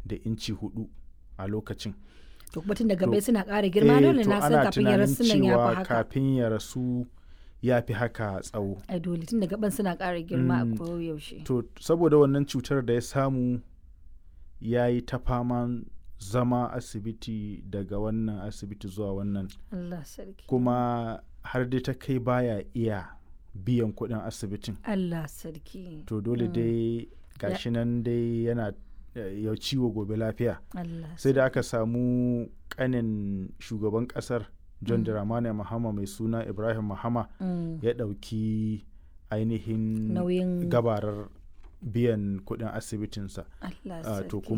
da inci hudu a lokacin to kuma tun da gabai To, suna ƙara girma Eh, dole to na san ana kafin ya tunanin rasu nan ya cewa fi haka kafin ya rasu ya fi haka tsawo ai dole tun da gaban suna ƙara girma Mm. a koyaushe to saboda wannan cutar da ya samu ya yi ta faman zama asibiti daga wannan asibiti zuwa wannan Allah sarki kuma har dai ta kai baya iya biyan kuɗin asibitin Allah sarki to dole dai gashi nan dai yana eh, ya ciwo gobe lafiya Allah sai da aka samu kanin shugaban kasar john dramani mahama mai suna ibrahim mahama Mm. ya ɗauki ainihin nauyin gabarar biyan kuɗin asibitinsa Allah Ah, to sarki